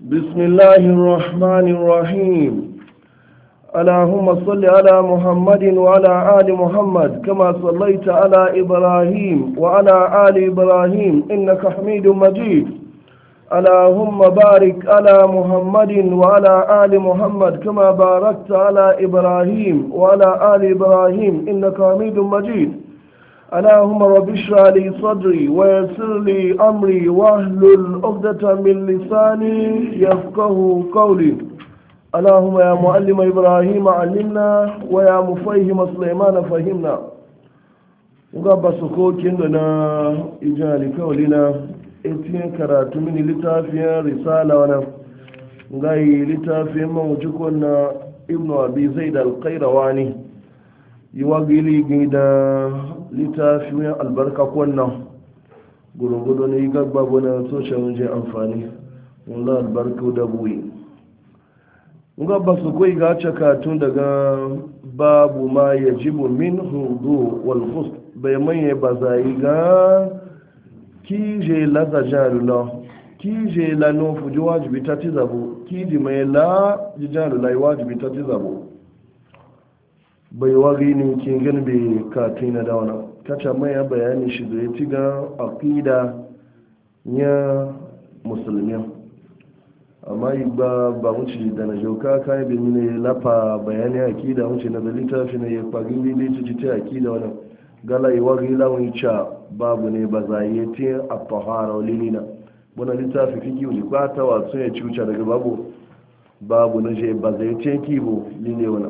بسم الله الرحمن الرحيم اللهم صل على محمد وعلى آل محمد كما صليت على إبراهيم وعلى آل إبراهيم إنك حميد مجيد اللهم بارك على محمد وعلى آل محمد كما باركت على إبراهيم وعلى آل إبراهيم إنك حميد مجيد اللهم رب اشرح لي صدري ويسر لي امري واحلل عقدة من لساني يفقه قولي اللهم يا معلم ابراهيم علمنا ويا مفهم سليمان فهمنا ngaba sokokin da na ijali kawalina etiyan karatu mini littafin risala wannan gai littafin mawujikon na ibnu abi zaid al-qayrawani yi wa gili gida littafin albarka kwannan gurgudu ne yi gagba wani social media amfani wanda albarka da buwi nga ba su kai ga cakatun daga babu ma ya jibu min hudu wal khus bai manye ba za yi ga kije la za jarula kije la no fuji wajibi ta ti zabo kiji mai la ji jarula yi wajibi ta ti zabo bai wari ne ke gani bai kati na dauna kaca mai ya bayani shi da ya ci ga aƙida ya musulmi amma yi ba ba wuce da na jauka kayan bin ne lafa bayani aƙida wuce na da littafi na ya fagin lili ta ta aƙida wani gala yi wari lawan ca babu ne ba za yi ti a tahara wani na wani littafi fiki wuli kwata wasu ya ci wuce daga babu babu na je ba zai ce kibo lile wani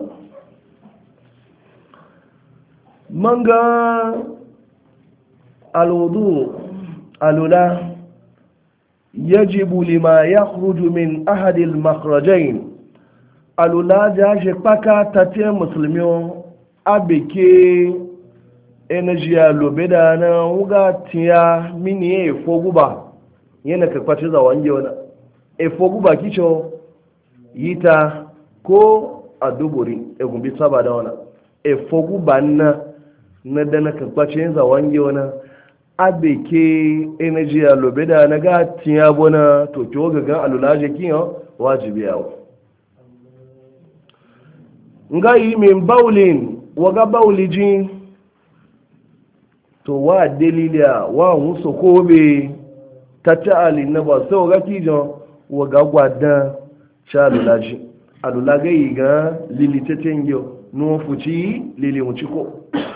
manga alwudu alula yajibu lima yakhruju min ahadi almakhrajain alula ja je paka tatie muslimi abeke energy alobe da na wuga tiya mini e foguba yana ka kwace za wange wana e foguba kicho yita ko aduburi e gumbi saba da wana e foguba na na dana kakwace yin zawon wani abe ke energy a lobe da na ga tiya bona to ki waga gan alulaje kiyan wajibi yawo nga yi min baulin waga bauliji to wa dalila wa musu kobe ta ta'ali na ba sai waga kijan waga gwadan sha alulaji alulaga yi gan lilitetin yau nufuci lili ko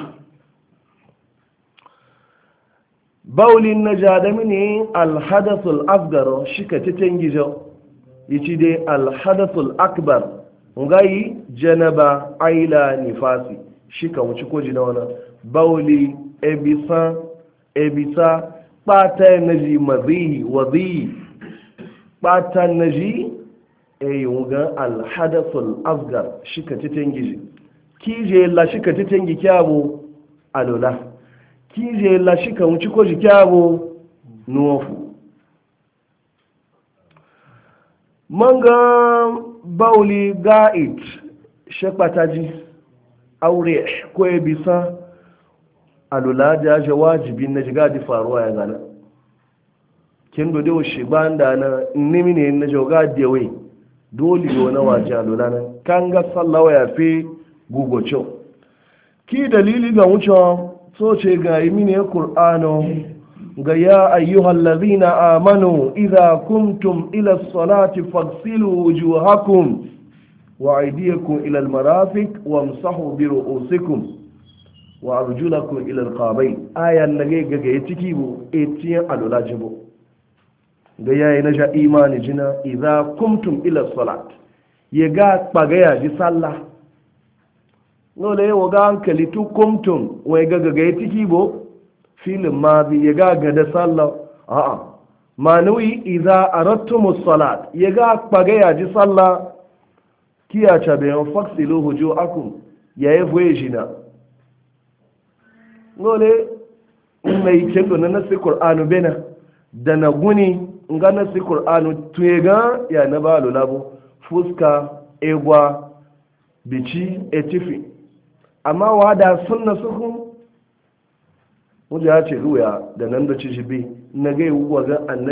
baulin na jadami ne alhadasul asgar shi ka ci tengijo yaci dai alhadasul akbar ngayi janaba aila nifasi shi ka wuci ko jina wani bauli ebisa ebisa kpata naji mazihi wazihi kpata naji eyi wuga alhadasul asgar shi ka ci tengijo kije la shi ka ci tengi kyabo alola kije la shi ka wuci ko jikyabo nuwafu manga bauli ga'id shekpataji aure ko ya bisa alula jaje wajibi na jiga di faruwa ya gana kin do dewo shi banda na nimi ne na joga dewe dole yo na waje alula na kan ga sallawa ya fi gugocho ki dalili ga wucewa so ce ga yi mini ƙur'ano ga ya ayyuhal lazina amanu idha kuntum ila salati fagsilu wujuhakum wa aydiyakum ila almarafiq wamsahu bi ru'usikum wa arjulakum ila alqabayn ayan nage ga ga ciki bu etiyan alula jibo ga yayi na sha imani jina idha kuntum ila salat ya ga pagaya ji sallah nole yawa ga hankali tu kumtum wai ga ga ya tiki bo filin ma bi ya ga ga da sallah a'a manuyi idza aradtum salat ya ga kpaga ya ji sallah kiya cha be on faksilu hujuakum ya yi voye jina nole mai kendo na nasi qur'anu bena da na guni nga nasi qur'anu tuye ga ya na ba labo fuska egwa bici etifi amma wada sunna suku wanda ya ce ruya da nan da ci shi bi na gai wuwa ga annabi